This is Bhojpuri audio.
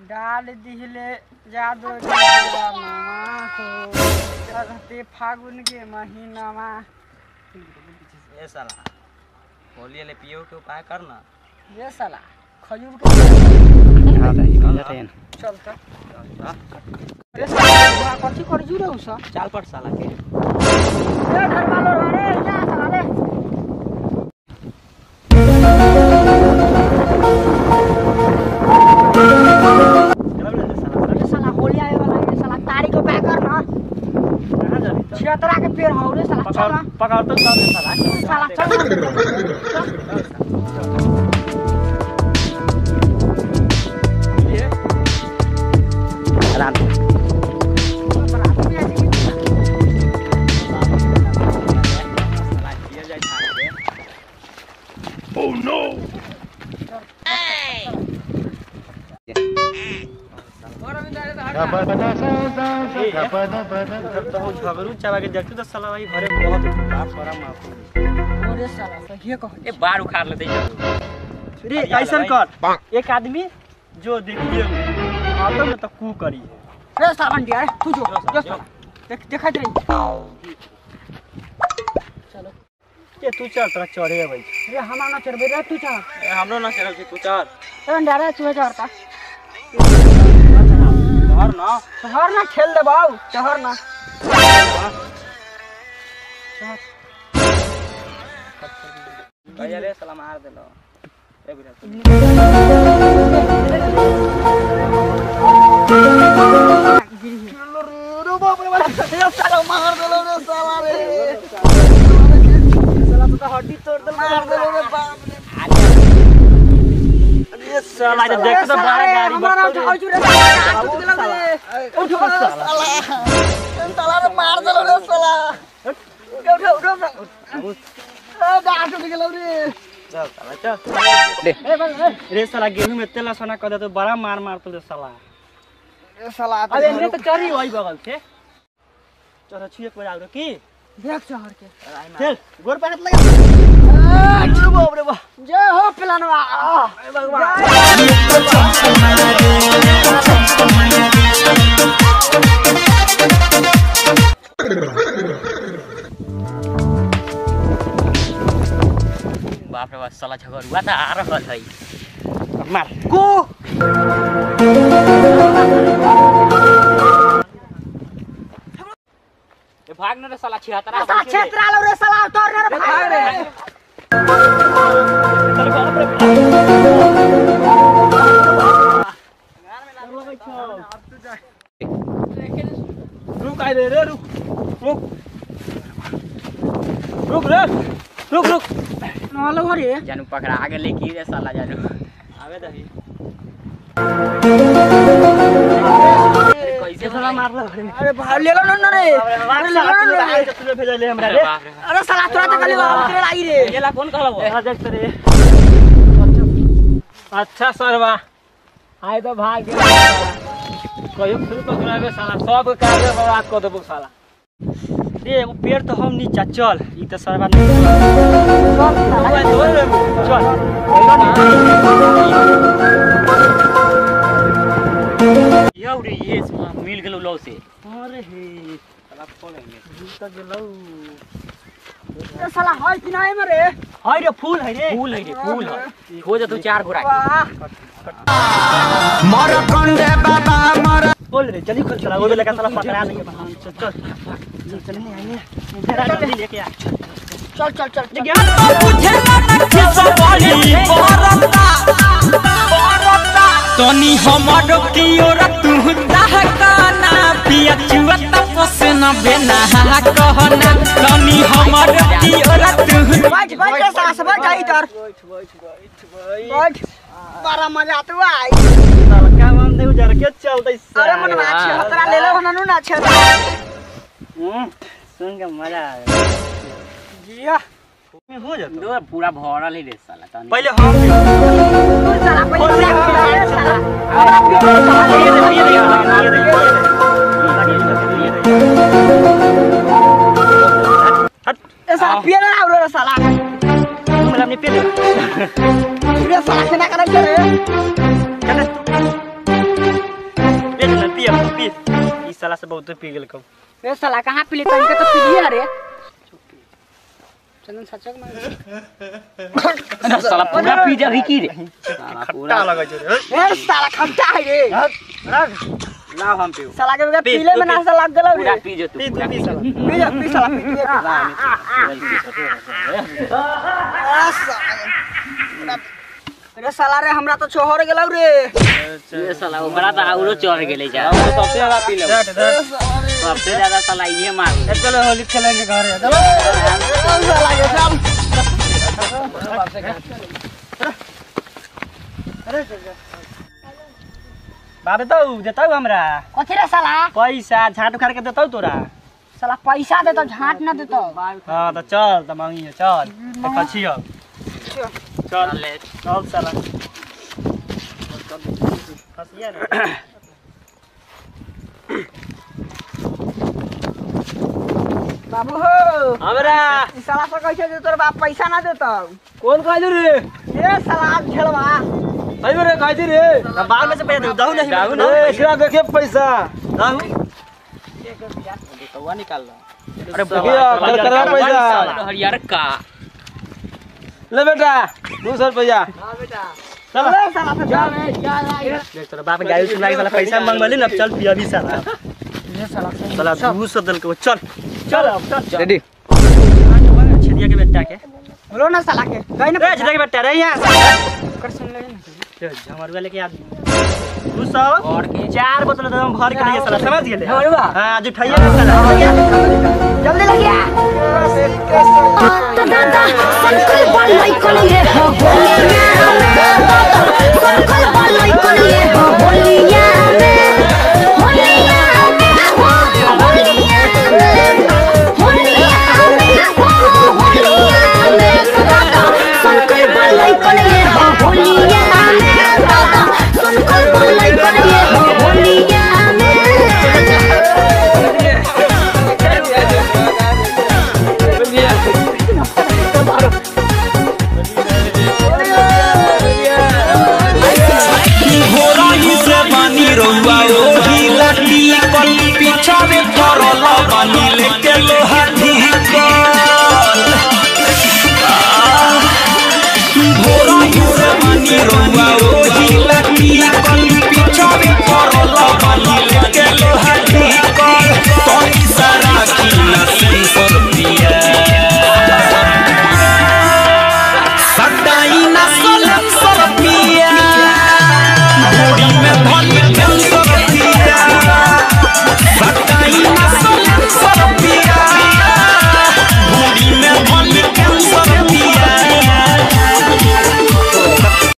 डाल दिहले जादो जवानमा हो चढ़ते फागुन के महीनामा ए साला होली ले पियो के उपाय कर ना ये साला खजूर के चल त अरे साला कथी कर जुरे उस चाल पट साला के ए घर वालो रे जा साला रे चल ले साला अरे साला होली आए वाला है साला तारी को पैक कर ना कहां जा रही तो छिहत्तरा के पेड़ हो रे साला चल ना पकड़ तो चल रे साला साला चल साला किया जाए छाड़ के तो हो झगड़ू चावा के देखतू तो साला भाई घरे बहुत बाप बड़ा माफ अरे साला सही कह ए बार उखाड़ लेते रे ऐसा कर एक आदमी जो देखिए आतो में तो कू करी रे साला अंडिया रे तू जो जो साला देख देखत रही चलो के तू चल तोरा चढ़े भाई रे हमारा ना चढ़बे रे तू चढ़ हमरो ना चढ़ल तू चढ़ रे अंडिया रे चुहे चढ़ता घर ना शहर ना खेल दे बाऊ शहर ना भैया रे साला मार देलो ए बुढ़ा ये साला जब देख तो बड़ा गाड़ी हमारा नाम बक्कल उठाओ जुरे साला उठ गेलो रे उठ गेलो साला साला रे मार देलो रे साला उठ उठ उठ ए गाड़ उठ गेलो रे चल साला चल ए बस ए रे साला गेहूं में तेल सोना कर दे तो बड़ा मार मार तो रे साला ए साला अबे ने तो चढ़ी वही बगल से चलो छुए के बजाओ रे की देख शहर के चल गोर पाकत लगा अरे बाप रे बाप जय हो पिलानवा आ बाप रे बाप साला झगड़ुआ त आ रहल है मार को ए भाग न रे साला छिहत्तरा साला क्षेत्र आलो रे साला उतर रे भाग रे रुक आइ रे रे रुक रुक रुक रे रुक रुक नलो घरे जानू पकड़ा गेले की रे साला जानू आवे दही कैसे साला मारला घरे अरे भाग ले लो न रे अरे ले लो न रे तू भेजले हमरा रे बाप रे अरे साला तोरा त खाली बाबू तेरे लाई रे गेला कौन कहलबो हां देख रे अच्छा सरवा आए तो भाग गेल कहियो फिर पकड़ाबे साला सब कार्य बर्बाद कर देबो साला रे एगो पेड़ तो हम नीचा चल ई तो सरवा नहीं चल चल यौ रे ये मिल गेलो लौ से अरे हे साला फोड़ेंगे तो गेलौ ए साला है कि नहीं में रे हाय रे फूल है रे फूल है रे फूल है हो जा तू चार घोड़ा वाह बोल रे जल्दी खोल चला वो तो लेकर साला पकड़ा देंगे चल चल चल चल नहीं आएंगे जरा जल्दी लेके आ चल चल चल चल तनी हमर कियोर तू दहकाना पिया चुआ तपस न बेना कहना तनी हमर कियोर तू बैठ बैठ के सास बैठ जा इधर बैठ बड़ा मजा तो आई साला काम हम नहीं उजर के चलते अरे मन में अच्छे हतरा ले लो ना ना अच्छे सुन के मजा आ गया जिया में हो जाता दो पूरा भरल है रे साला तनी पहले हम भी साला पहले साला साला ये देखो ये देखो ये देखो ये देखो हट ए साला पिए ना आउरो रे साला तुम मतलब नहीं पीले रे साला केना करे रे चल पी ई साला से बहुत पी गेल कब ए साला कहाँ पी लेता इनके तो पी लिया रे चंदन सचक में साला पूरा पी जाबी की रे साला पूरा लगे छै रे ए साला खट्टा है रे लाओ हम पीऊ साला के बगैर पी, पीले तू में पी। नासा लग गेलौ पूरा रे पी जो तू पी तू पूरा पी पी साला पी जा पी साला पी आ साला रे साला रे हमरा तो छोहर गेलौ रे ये साला ओकरा तो आउरो चढ़ गेले जा सबसे ज्यादा पी ले सबसे ज्यादा साला ये मार चलो होली खेलेंगे घर चलो साला के चल बाबे तो देतौ हमरा कथी रे साला पैसा झाट उखाड़ के देतौ तोरा साला पैसा दे तो झाट ना देतो हाँ तो चल तो मांगिए चल देखा छियो चल ले चल साला फसिया ना बाबू हो हमरा ई साला से कैसे दे तोर बाप पैसा ना देतो कौन कहलू रे ए साला आज झेलवा अरे रे कहती रे बाल में से पैसा दे दहु नहीं दहु ना एकरा देखे पैसा दहु कौवा निकाल लो अरे भैया कर करवा पैसा हरियर का ले बेटा 200 रुपया हां बेटा चल ए साला से चल देख तोरा बाप गाड़ी सुना के साला पैसा मांगबली ना चल पिया भी साला ये साला से साला 200 दल के चल चल अब चल रेडी छेदिया के बेटा के बोलो ना साला के गई ना ए छेदिया के बेटा रे यहाँ कर सुन ले ना झमरुआ लेके आ दू सौ और के चार बोतल एकदम भर के लिए साला समझ गेले झमरुआ? हाँ आज उठाइए ना साला जल्दी लगिया घोरही से बानी रउआ ओही लटी कल पीछा में करल बानी